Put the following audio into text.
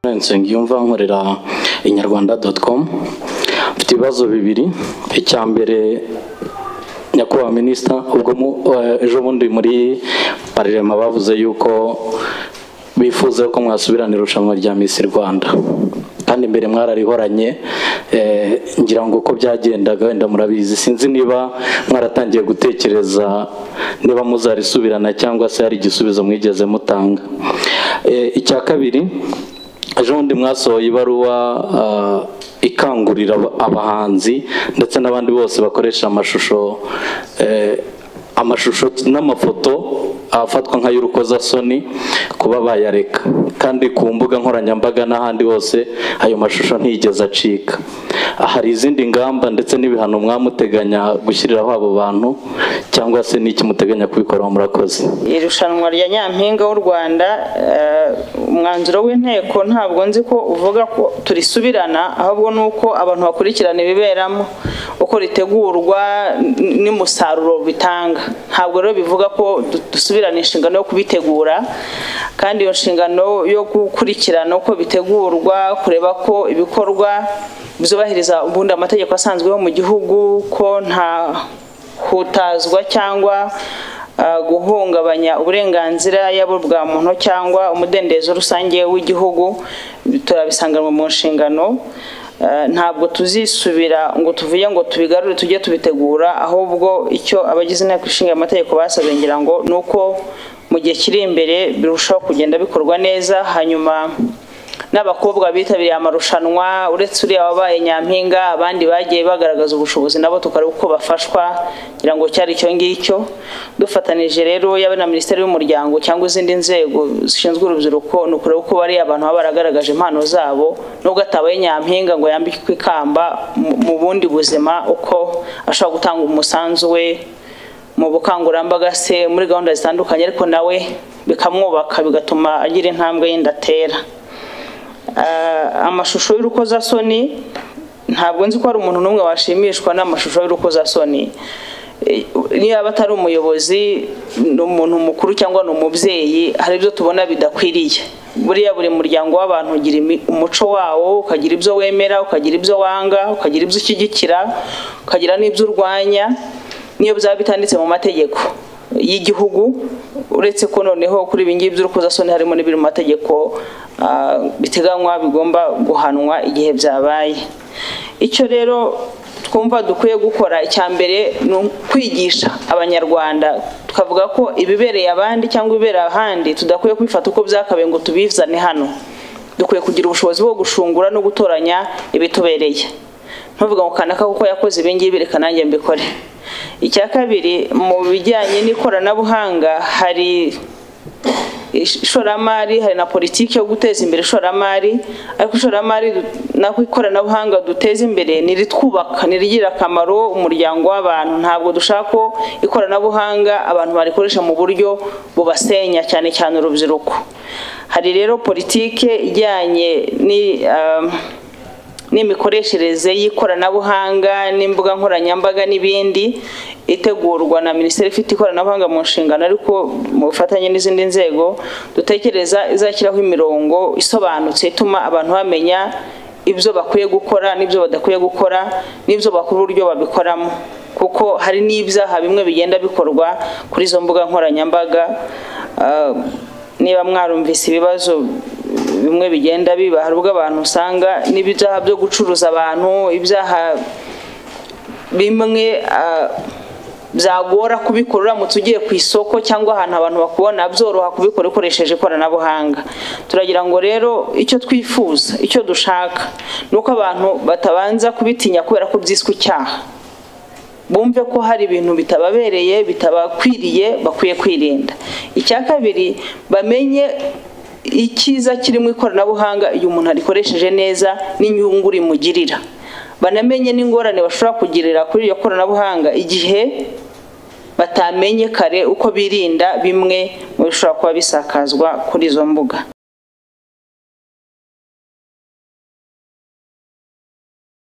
nsengiyumva nkorera inyarwanda doti komu mfite ibibazo bibiri icya mbere nyakubahwa minisita ubwo ejo bundi muri parerema bavuze yuko bifuza ko mwasubirana irushanwa rya misi rwanda kandi mbere mwararihoranye ngira ngo uko byagendaga wenda murabizi sinzi niba mwaratangiye gutekereza niba muzarisubirana cyangwa se hari igisubizo mwigeze mutanga icya kabiri ejo bundi mwasohoye ibaruwa ikangurira abahanzi ndetse n'abandi bose bakoresha amashusho amashusho n'amafoto afatwa nk'ay'urukozasoni kuba bayareka kandi ku mbuga nkoranyambaga n'ahandi hose ayo mashusho ntiyigeze acika hari izindi ngamba ndetse n'ibihano mwamuteganya gushyiriraho abo bantu cyangwa se n'iki muteganya kubikoraho murakoze irushanwa rya nyampinga w'u rwanda umwanzuro w'inteko ntabwo nzi ko uvuga ko turisubirana ahubwo ni uko abantu bakurikirana ibiberamo uko ritegurwa n'umusaruro bitanga ntabwo rero bivuga ko dusubirana inshingano yo kubitegura kandi iyo nshingano yo gukurikirana uko bitegurwa kureba ko ibikorwa byubahiriza ubundi amategeko asanzweho mu gihugu ko nta hutazwa cyangwa guhungabanya uburenganzira yaba bwa muntu cyangwa umudendezo rusange w'igihugu turabisanganwa mu nshingano ntabwo tuzisubira ngo tuvuge ngo tubigarure tujye tubitegura ahubwo icyo abagize inteko ishinga amategeko basabye ngira ngo ni uko mu gihe kiri imbere birushaho kugenda bikorwa neza hanyuma n'abakobwa bitabiriye amarushanwa uretse uriya wabaye nyampinga abandi bagiye bagaragaza ubushobozi nabo tukareba uko bafashwa kugira ngo cyari icyo ngicyo dufatanije rero yaba na minisiteri y'umuryango cyangwa izindi nzego zishinzwe urubyiruko ni ukureba uko bariya abantu baba baragaragaje impano zabo nubwo atabaye nyampinga ngo yambikwe ikamba mu bundi buzima uko ashobora gutanga umusanzu we mu bukangurambaga se muri gahunda zitandukanye ariko nawe bikamwubaka bigatuma agira intambwe y'indatera amashusho y'urukozasoni ntabwo nzi ko hari umuntu n'umwe washimishwa n'amashusho y'urukozasoni niba atari umuyobozi ni umuntu mukuru cyangwa ni umubyeyi hari ibyo tubona bidakwiriye buriya buri muryango w'abantu ugira umuco wawo ukagira ibyo wemera ukagira ibyo wanga ukagira ibyo ushyigikira ukagira n'ibyo urwanya niyo byaba bitanditse mu mategeko y'igihugu uretse ko noneho kuri ibi ngibi by'urukozasoni harimo n'ibiri mu mategeko biteganywa bigomba guhanwa igihe byabaye icyo rero twumva dukwiye gukora icya mbere ni ukwigisha abanyarwanda tukavuga ko ibibereye abandi cyangwa ibibereye ahandi tudakwiye kubifata uko byakabaye ngo tubizane hano dukwiye kugira ubushobozi bwo gushungura no gutoranya ibitubereye ntuvuga ngo kanaka kuko yakoze ibingibi reka nanjye mbikore icya kabiri mu bijyanye n'ikoranabuhanga hari ishoramari hari na politiki yo guteza imbere ishoramari ariko ishoramari naho ikoranabuhanga duteza imbere niritwubaka nirigirira akamaro umuryango w'abantu ntabwo dushaka ko ikoranabuhanga abantu barikoresha mu buryo bubasenya cyane cyane urubyiruko hari rero politiki ijyanye ni n'imikoreshereze y'ikoranabuhanga n'imbuga nkoranyambaga n'ibindi itegurwa na minisiteri ifite ikoranabuhanga mu nshingano ariko mu bufatanye n'izindi nzego dutekereza izashyiraho imirongo isobanutse ituma abantu bamenya ibyo bakwiye gukora n'ibyo badakwiye gukora n'ibyo bakora uburyo babikoramo kuko hari n'ibyaha bimwe bigenda bikorwa kuri izo mbuga nkoranyambaga niba mwarumvise ibibazo bimwe bigenda biba hari ubwo abantu usanga n'ibyaha byo gucuruza abantu ibyaha bimwe byagora kubikora uramutse ugiye ku isoko cyangwa ahantu abantu bakubona byoroha kubikora ukoresheje ikoranabuhanga turagira ngo rero icyo twifuza icyo dushaka ni uko abantu batabanza kubitinya kubera ko byiswe icyaha bumve ko hari ibintu bitababereye bitabakwiriye bakwiye kwirinda icya kabiri bamenye icyiza kirimo ikoranabuhanga iyo umuntu arikoresheje neza n'inyungu rimugirira banamenye n'ingorane bashobora kugirira kuri iryo koranabuhanga igihe batamenye kare uko birinda bimwe mu bishobora kuba bisakazwa kuri izo mbuga